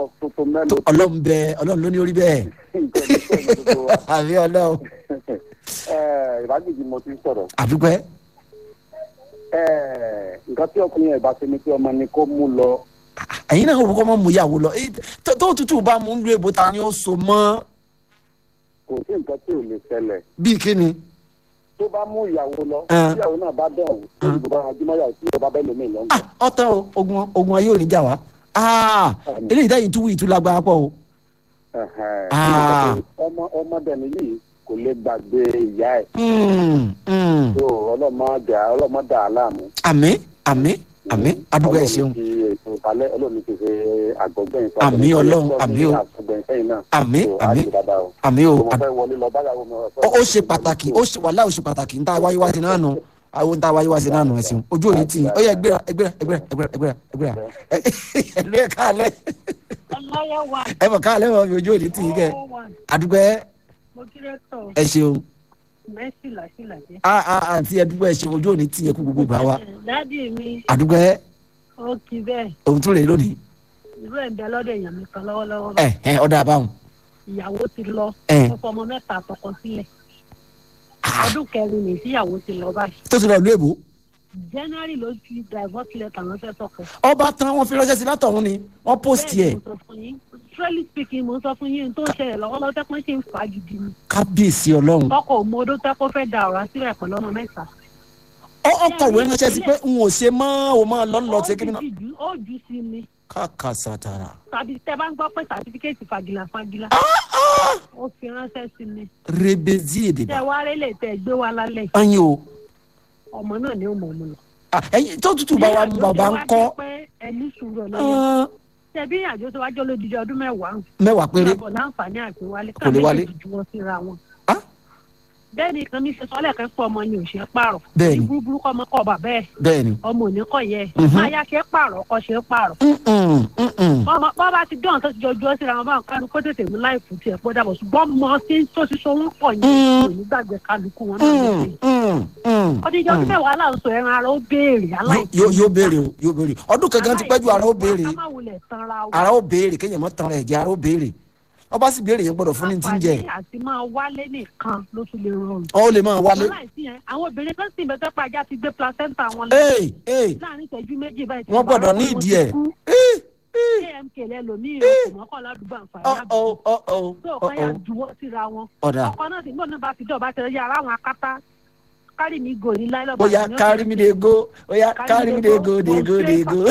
ọlọ́run tuntun mẹ́lò ọlọ́run bẹ ọlọ́run ló ní orí bẹ́ẹ̀ nǹkan ní sọ̀rọ̀ gbogbo wa. àbí ọlọ́run Ẹ, ìbájújì mo ti ń sọ̀rọ̀. àdúpẹ́ Ẹ, nǹkan tí ọkùnrin yẹn bá ṣe ni pé ọmọ ni kó mú lọ. ẹ̀yin náà wọ́n kọ́ mọ́ mú ìyàwó lọ Eh, tó tó tútù bá mú ń lu èbó ta ni ó so mọ́ kò sí nǹkan tí ò lè ṣẹlẹ̀. bíi kíni tó bá mú ìyàwó lọ Ẹ. tí ìyàwó náà bá dán òun tó ìbò bá rajúmọ́ yàwó tí ìjọba bẹ́ẹ̀ lómi lọ́ngàn. Ah, ọ̀tọ̀ o ogun ogun ayé ò ní jà wá Ah, eléyìí táyì túwú ìtú lágbára pọ̀ o Ẹ̀hẹ̀n. Ah. ọmọ ọmọdéni yìí kò lè gbàgbé ìyá ẹ̀ Mm, mm. tó ọlọ́mọdé ọlọ́mọdé aláàmú. àmín àmín àmín adúgbò ẹ̀ ṣeun Ọlọ́run ti ètò ìbálẹ̀ ọlọ́run ti ṣe àgbọ̀gbẹ́yìn fún Àmín Ọlọ́run, àmín o. àgbọ̀gbẹ́yìn sẹ́yìn náà. Àmín, So, á àmín. ṣe dáadáa o. àmín o So, mo fẹ́ wọlé lọ báyàwó mi ó ó ṣe pàtàkì ó ṣe wàhálà ó ṣe pàtàkì ń tá wáyé wá sí náà nù àwọn ń tá wáyé wá sí náà nù ẹ̀sìn ojú òní tì í ó yẹ ẹgbẹ́ra ẹgbẹ́ra ẹgbẹ́ra ẹgbẹ́ra ẹgbẹ́ra ẹgbẹ́ra ẹlú ẹ̀ káàlẹ́ ọlọ́yẹ̀ wà ẹ mọ̀ káàlẹ́ wọn fi ojú òní tì í kẹ́ wà àdúgbò ẹ mo kírẹ́ tọ̀ ẹ ṣeun mẹ́sì làṣìlàjẹ́. a a àǹtí ẹdúgbò ẹ ṣeun ojú òní tì í kú gbogbo gbà wá dádì mi àdúgbò ẹ ó kí bẹ́ẹ̀ òun tún rè lónìí irú ẹ̀ ń bẹ lọ́dọ̀ èèyàn mi kan lọ́wọ́lọ́wọ́ ẹ ẹ ọ̀dà àbáwọn ìyàwó ti lọ ẹ ọkọ ọmọ mẹ́ta tọkọ sílẹ̀ ọdún kẹrin ní ìyàwó ti lọ báyìí tó ti lọ ìlú èbó january ló fi divorce letter ránṣẹ́ sọ́kọ. ọba tán wọn fi ránṣẹ́ sí látọ̀run ni wọ́n post Bẹ́ẹ̀ ẹ̀ ni mo sọ fún yín truly speaking mo sọ fún yín tó ń ṣẹlẹ̀ lọ́wọ́lọ́wọ́ tẹ́pọ́n ṣe ń fa gidi ni kábíyèsí ọlọ́run ọkọ̀ òmòdó tẹ́pọ́ fẹ́ da ọ̀rá sílẹ̀ pẹ̀lú ọmọ mẹ́ta. ọ ọkọ̀wé ránṣẹ́ sí pé n ò ṣe mọ́ ò mọ́ lọ́nlọ́ ṣe kí ni ó ti jù ó jù sí ni kàkà sàtàrà tàbí tẹ bá ń gbọ́ pé sàtífíkẹ́ẹ̀tì fagilà fagilà ó fi ránṣẹ́ sí mi rebezi èdè tẹ wá rélé tẹ gbé wa lálẹ́ ẹyin o ọmọ náà ni ó mọ̀ ọ́n lọ. Ah, ẹyin tó tutù bá wa mú bàbá ń kọ́ pé ẹni sùúrù ọlọ́yẹ ah, tẹbí àjọ tó wájọ́ lódìdí ọdún mẹ́wàá mẹ́wàá péré bọ̀ láǹfààní àti wálé Kò lè wálé. ju wọn síra wọn. Ah. bẹ́ẹ̀ ni kan ní ṣe sọ́lẹ̀ kan pọ̀ ọmọ ni ò ṣe é pààrọ̀ Bẹ́ẹ̀ ni. ní búburú kọ́ ọmọ kọ́ bà bẹ́ẹ̀ bẹ́ẹ̀ ni ọmọ òní kọ̀ yẹ Mhm. máa yá ṣe é pààrọ̀ ọkọ ṣe é pààrọ̀ Mm-mm, mm-mm. bọ́n bá bá ti dán tó ti jọjú ọ́ síra wọn bá kánú kó tètè mú láìpù tiẹ̀ pọ́ dàbọ̀ ṣùgbọ́n mọ tí tó ti so wọn pọ̀ yẹn Mm. kò ní gbàgbé kálukú wọn náà ló Mm, ṣe. mm, mm, ọdún ìjọ ọdún mm. mẹ́wàá là ń sọ ẹran ara ó béèrè aláìsí. yóò yóò béèrè o yóò béèrè ọdún kankan ti pẹ́jù ara ó béèrè ká má wulẹ̀ tanra wa. ara ó béèrè kéèyàn mọ́ tan ẹ̀jẹ̀ ara ó béèrè ọba sì béèrè yẹn gbọ́dọ̀ fún ní ti ń jẹ àǹfààní àti máa wálé nìkan ló tún lè rọrùn. ọ ó lè máa wálé láìsí yẹn àwọn obìnrin kan sì ń bẹ tó pa ajá ti gbé placenta wọn lọ ee ee láàrin ìṣẹ́jú méjì báyìí. wọ́n gbọ́dọ̀ ní ìdí ẹ̀ ee amk lẹ́lòmíì rẹ̀ kò mọ́kàn ládùúgbò àǹfààní ọ àbúrò. ọ ọ ọ tó ọ ọ̀kan yà ọ juwọ́ síra wọn. ọ̀dà ọkọ náà sì ń bọ̀ náà bá fi dọ̀ bá tẹ̀lé yàrá àwọn akátá kárì mi gò ní láìlọ́ ó yá kárí mi dé go ó yá kárí mi dé go dé go dé go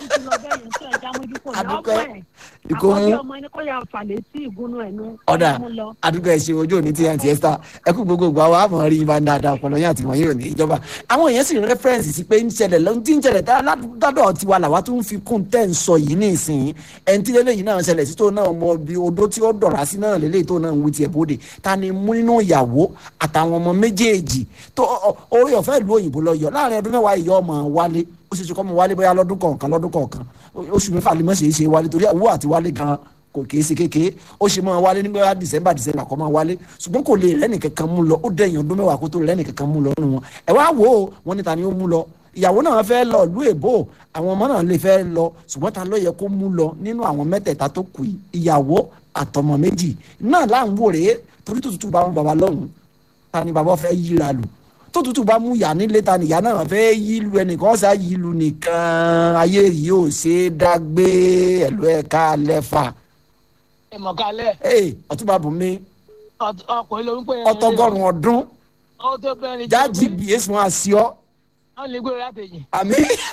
Adúpẹ́. Ìkó mú. ọmọ ẹni kó yà fàlẹ́ sí ìgúnnú ẹ̀ nú. ọ̀dà mú lọ. àdúgbò ẹ̀ ṣe ojú òní tí àǹtí ẹ́sítà ẹ kú gbogbo ìgbà wa àmọ́ rí ibà dáadáa ọpọlọ yín àti wọ̀nyí ò ní ìjọba àwọn èèyàn sì ń rẹ́fẹ́rẹ́nsì sí pé ń ṣẹlẹ̀ lọ́n tí ń ṣẹlẹ̀ tá- ládọ̀ tiwa làwa tún fi kún tẹ́ ń sọ yìí ní ìsìn ẹni tí lélẹ́yìn náà ṣẹlẹ̀ sí tó náà mọ bí odó tí ó dọ̀rá sí náà lélẹ́yìn tó náà ń wí tiẹ̀ bóde ta ni mú nínú ìyàwó àtàwọn ọmọ méjèèjì tó ọ- ọ- orí ọ̀fẹ́ ìlú òyìnbó lọ yọ láàrin ọdún mẹ́wàá ìyá ọmọ wálé ó ṣe ṣe kọ́ mọ wálé bóyá lọ́dún kọ̀ọ̀kan lọ́dún kọ̀ọ̀kan oṣù mẹ́fà lè mọ̀ ṣe é ṣe wálé torí owó àti wálé gan kò kìí ṣe kékeré ó ṣe máa wálé nígbà december december kọ́ máa wálé ṣùgbọ́n kò lè rẹ́nì kankan mú lọ ó dẹ̀yìn ọdún mẹ́wàá kó tó rẹ́nì kankan mú lọ nínú wọn ẹ wá wò ó wọn ní ta ni ó mú lọ ìyàwó náà fẹ́ lọ ìlú èbó àwọn ọmọ náà lè fẹ́ lọ ṣùgbọ́n ta ló yẹ kó mú lọ nínú àwọn mẹ́tẹ̀ẹ̀ta tó kù yìí ìyàwó àtọmọ méjì náà là ń wò rèé torí tó tutù bá wọn bàbá lọ́hùn ta ni bàbá fẹ́ yíra lù tó tutù bá mú yà nílé ta nìyá náà fẹ́ yí lu ẹnìkan ṣá yí lu nìkan ayé yìí ò ṣe é dágbé ẹ̀lú ẹ̀ka lẹ́fà ìmọ̀kálẹ̀ ee ọtúbà bùnmi ọkùnrin ló ń pè é ọtọgọrùn ọdún ó tó bẹ́ẹ̀ ni jáàjì bí èsùn àṣìọ wọ́n lè gbé látẹ̀yìn àmì.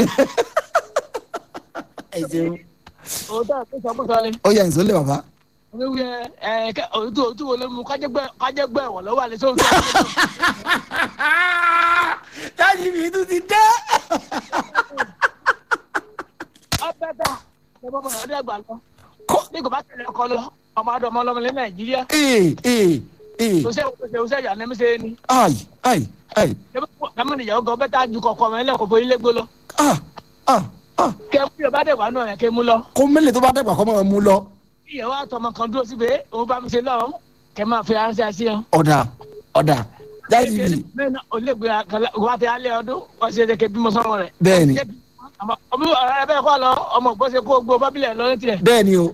ẹ ṣeun òótọ́ àti ìsọkúsọ ni ó yẹ ìsọlẹ bàbá. oníwì ẹ ẹ kẹ òtú òtú wo ló mú kájẹgbẹ kájẹgbẹ ẹ̀wọ̀n lọ́wọ́ àlẹ sóhun tó jáàjì bí tún ti dé. ọbẹ̀ dà ẹ bọ́ bọ̀ ọdẹ gbà lọ kọ́ ní kò bá tẹ̀lé ọkọ lọ ọmọ adọ ọmọ ọlọmọ ilẹ̀ nàìjíríà ee ee ee tó ṣe tó ṣe ìyá ní ṣe ni ayi ayi ayi kámọ́ nìyàwó gan bẹ́ẹ̀ tá a ju kọ̀ọ̀kan ọmọ ẹlẹ́kọ̀ọ́ fún ilé gbó lọ ah ah ah kẹ fún yorùbá dẹ̀ wà náà yẹn kẹ mú lọ kó mélòó tó bá dẹ́gbà kọ́ máa mú lọ. ìyàwó àtọmọ kan dúró síbẹ̀ òun bá mi ṣe lọ́wọ́ kẹ máa fi ránṣẹ́ sí ọ. ọ̀dà ọ̀dà jáàjì bí bẹ́ẹ̀ náà olégbé wá ti alẹ́ ọdún wọ́n ṣe é ké bímọ sọ́wọ́ rẹ̀. bẹ́ẹ̀ ni ọmọ ọmọ ọ̀rẹ́ bẹ́ẹ̀ kọ́ lọ ọmọ ògbọ́sẹ̀ kó gbó bábílẹ̀ lọ́rẹ́ tiẹ̀. bẹ́ẹ̀ ni o